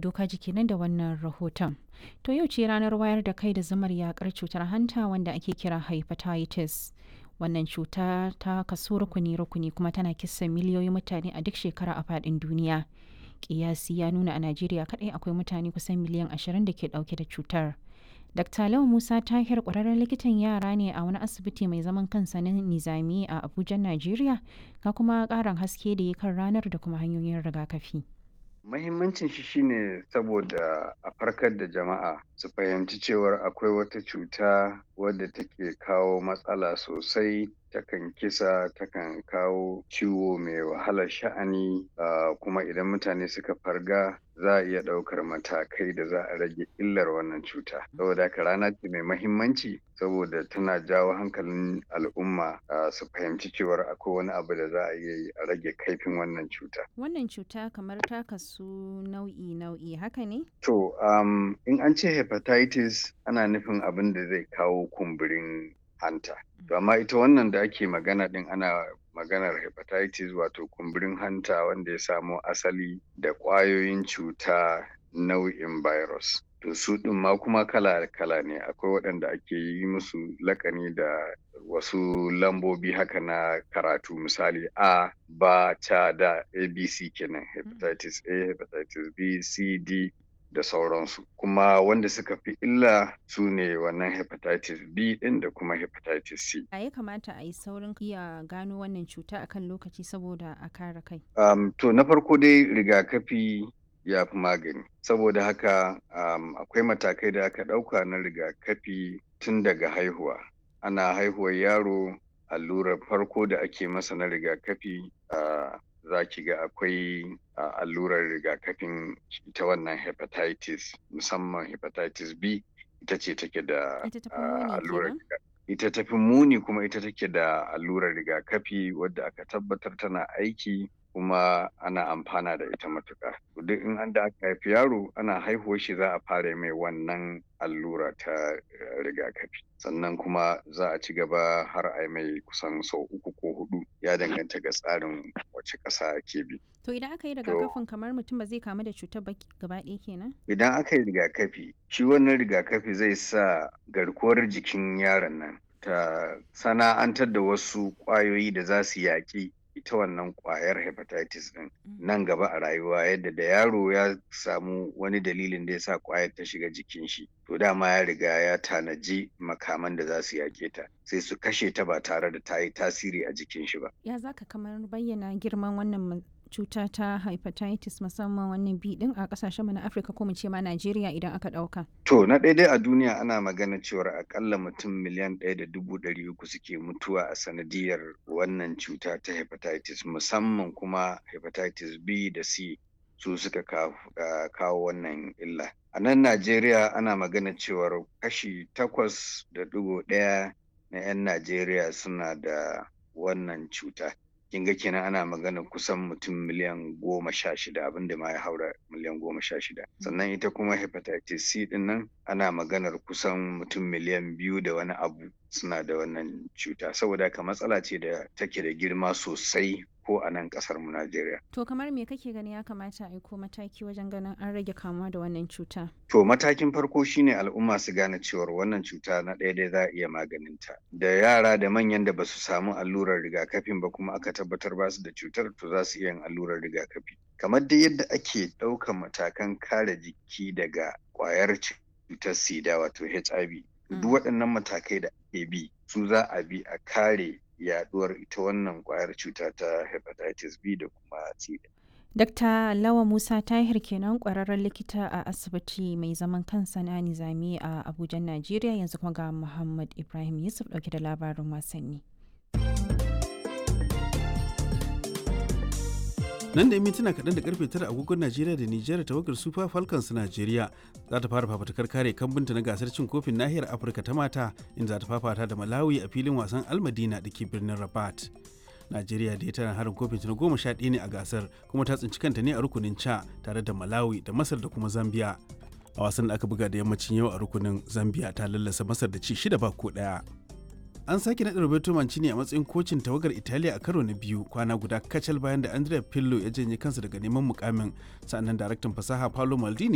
doka jiki nan da wannan rahoton. To yau ce ranar wayar da kai da zamar yakar cutar hanta wanda ake kira hepatitis. Wannan cuta ta kaso rukuni-rukuni kuma tana kisan miliyoyin mutane a duk shekara a faɗin duniya. Kiyasi ya nuna a Najeriya kaɗai akwai mutane kusan miliyan ashirin da ke ɗauke da cutar. Dr. Lau Musa Tahir ƙwararren likitan yara ne a wani asibiti mai zaman kansa na Nizami a Abuja, Najeriya, ga kuma ƙarin haske da ya kan ranar da kuma hanyoyin rigakafi. Mahimmancin shi shine saboda a farkar da jama'a su fahimci cewar akwai wata cuta wadda take kawo matsala sosai takan kisa takan kawo ciwo mai wahalar sha'ani uh, kuma idan mutane suka farga za a iya ɗaukar matakai da za a rage illar wannan cuta saboda haka rana ce mai mahimmanci saboda tana jawo hankalin al'umma uh, su fahimci cewar akwai wani abu da za a iya yi a rage kaifin wannan cuta Wannan cuta kamar ta kasu nau'i-nau'i haka ne? to um, in an ce hepatitis ana nufin abin da zai kawo kumburin hanta to amma ita wannan da ake magana din ana maganar hepatitis wato kumburin hanta wanda ya samo asali da ƙwayoyin cuta nau'in virus to su ɗin ma kuma kala-kala ne akwai waɗanda ake yi musu lakani da wasu lambobi haka na karatu misali a ba ta da abc kenan hepatitis a hepatitis b c d da sauransu kuma wanda suka fi illa su ne wannan hepatitis b din da kuma hepatitis c A ya kamata a yi saurin iya gano wannan cuta akan lokaci saboda a kare kai. um, to na farko dai rigakafi ya fi magani saboda haka um, akwai matakai da aka ɗauka na rigakafi tun daga haihuwa ana haihuwar yaro allurar farko da ake masa na rigakafi uh, za ki ga akwai uh, allurar rigakafin ita wannan hepatitis musamman hepatitis B ita ce take da Ita ta fi uh, muni allurar kenan? riga- ita ta fi muni kuma ita take da allurar rigakafi wadda aka tabbatar tana aiki kuma ana amfana da ita matuƙa. To Duk in an da aka haifi yaro ana haihuwar shi za a fara mai wannan allura ta eh, rigakafi. Sannan kuma za a ci gaba har a yi mai kusan sau uku ko hudu ya danganta ga tsarin wace ƙasa ke bi. To idan aka yi rigakafin kamar mutum ba zai kamu da cutar ba gaba ɗaya kenan? Idan aka yi rigakafi, shi wannan rigakafi zai sa garkuwar jikin yaron nan ta sana'antar da wasu ƙwayoyi da za su yaƙi ita wannan ƙwayar hepatitis ɗin nan gaba a rayuwa yadda da yaro ya samu wani dalilin da ya sa ƙwayar ta shiga jikin shi to dama ya riga ya tanaji makaman da za su yaƙe ta sai su kashe ta ba tare da ta yi tasiri a jikin shi ba. Ya za ka kamar bayyana girman wannan ma- cuta ta hepatitis musamman wannan B ɗin a ƙasashen mu na Afirka ko mu ce ma Najeriya idan aka ɗauka. To na ɗaya dai a duniya ana magana cewar akalla mutum miliyan ɗaya da dubu ɗari uku suke mutuwa a sanadiyar wannan cuta ta hepatitis musamman kuma hepatitis B da C su suka kawo, ah, kawo wannan illa. A nan Najeriya ana magana cewar kashi takwas da ɗigo ɗaya na 'yan Najeriya suna da wannan cuta. kin ga kenan ana magana kusan mutum miliyan goma sha shida abinda ma ya haura miliyan goma sha shida sannan ita kuma hepatitis C din nan ana maganar kusan mutum miliyan biyu da wani abu suna da wannan cuta saboda haka matsala ce da take da girma sosai ko a nan kasar mu Najeriya. To kamar me kake gani ya kamata a aiko mataki wajen ganin an rage kamuwa da wannan cuta? To matakin farko shine al'umma su gane cewar wannan cuta na ɗaya dai za a iya maganinta. Da yara da manyan da basu samu allurar rigakafin ba kuma aka tabbatar ba su da cutar to za su iya yin allurar rigakafi. Kamar dai yadda ake ɗaukan matakan kare jiki daga ƙwayar cutar sida wato HIV. Duk waɗannan matakai da ake bi su za a bi a kare yaɗuwar ita wannan ƙwayar cuta ta hepatitis B da kuma C. Dr. Lawa Musa Tahir kenan ƙwararren likita a asibiti mai zaman kansa na Nizami a Abuja, Najeriya yanzu kuma ga Muhammad Ibrahim Yusuf ɗauke da labarin wasanni. nan da mintuna kaɗan da karfe tara agogon najeriya da nijar tawagar super falcons najeriya za ta fara fafatakar kare kambunta na gasar cin kofin nahiyar afirka ta mata inda za ta fafata da malawi a filin wasan almadina da ke birnin rabat najeriya da ya tana harin kofin ta na goma sha ɗaya ne a gasar kuma ta tsinci kanta ne a rukunin ca tare da malawi da masar da kuma zambia a wasan da aka buga da yammacin yau a rukunin zambia ta lallasa masar da ci shida ba ko ɗaya an sake naɗa Roberto Mancini a matsayin kocin tawagar Italiya a karo na biyu kwana guda kacal bayan da Andrea Pirlo ya janye kansa daga neman mukamin sannan daraktan fasaha Paolo Maldini